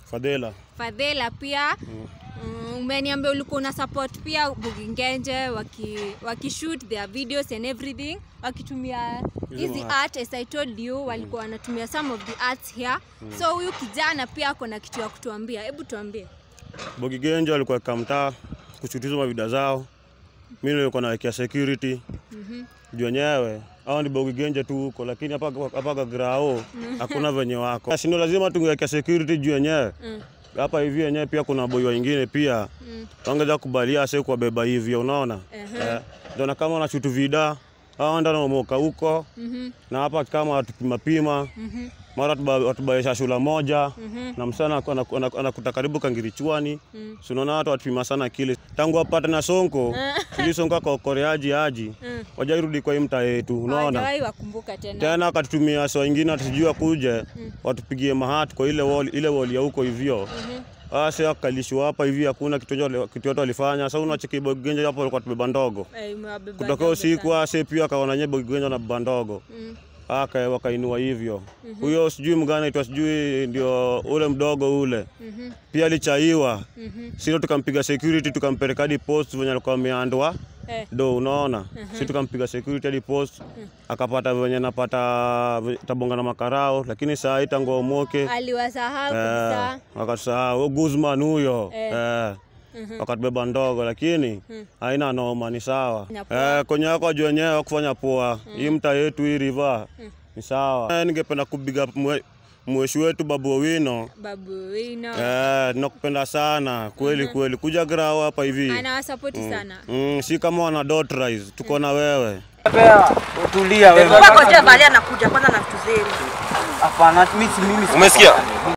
Fadhela. Fadhela pia mm, umeniambia ulikuwa una support pia Bugingenje waki, waki shoot their videos and everything wakitumia hizi ma- art as I told you walikuwa wanatumia some of the arts here so huyu kijana pia ako na kitu ya kutuambia hebu tuambie Bogi Genjo alikuwa kamtaa kuchutiza mavida zao. Mimi nilikuwa nawekea security. Juu wenyewe hao ni Bogi Genjo tu huko, lakini hapa hapa Gagrao hakuna venye wako. Si ndio lazima tungewekea security juu wenyewe. Mm. Hapa hivi wenyewe pia kuna boy wengine pia Mm. wangeza kubalia ase kuwabeba hivyo, unaona eh, ndio na kama wanashutu vida hao ndio wanamoka huko Mhm, na hapa kama watupima pima mhm, mara watuba- watubaisha shula moja mhm, na msana anaku- anaku- anaku- anakuta karibu kangirichwani mm. Si unaona watu watupima sana kile tangu apate na sonko ili sonko akaokoreaji aji Mm. wajairudi kwa hii mtaa yetu unaona Hawajawahi wakumbuka tena tena akatutumia saa ingine atusijua kuje watupigie mahati kwa ile wall, ile wall ya huko hivyo ase akalishwa hapa hivi hakuna kitu yote- kitu yote walifanya sasa unacheki bogenja hapo walikuwa tubeba ndogo Eh, imewabeba kutokea ajabu usiku sana. ase pia akaona nye bogenja na beba ndogo Mm. aka wakainua hivyo huyo sijui mgana itwa sijui ndio ule mdogo ule Mhm, pia alichaiwa mhm. sio tukampiga security tukampeleka hadi post venye alikuwa ameandwa Eh, do unaona si tukampiga security hadi post akapata venye napata ve- tabonga na makarao lakini saa hii tangu omoke aliwasahau eh, kabisa wakasahau Guzman huyo Eh. eh, wakatubeba ndogo lakini haina noma ni sawa Ina poa. eh, kwenye wako juu wenyewe kufanya poa hii mta yetu hii river ni sawa eh, ningependa kubiga mwe- mweshi wetu babu Owino babu wino eh, nakupenda sana kweli kweli kuja grao hapa hivi anawasapoti sana Mm, si kama wana dot rise, tuko na wewe. Tulia wewe. Ngoja valia nakuja kwanza na vitu zenu. Hapana, mimi si mimi. si- Umesikia?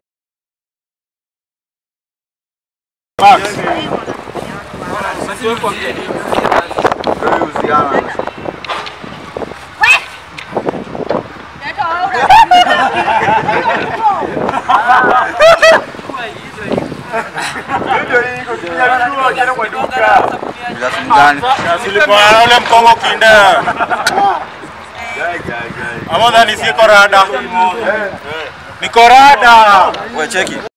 Bila simu gani? Silikuwa ule mkongo kinde. Ama dhani siko rada. Niko rada. Wewe cheki.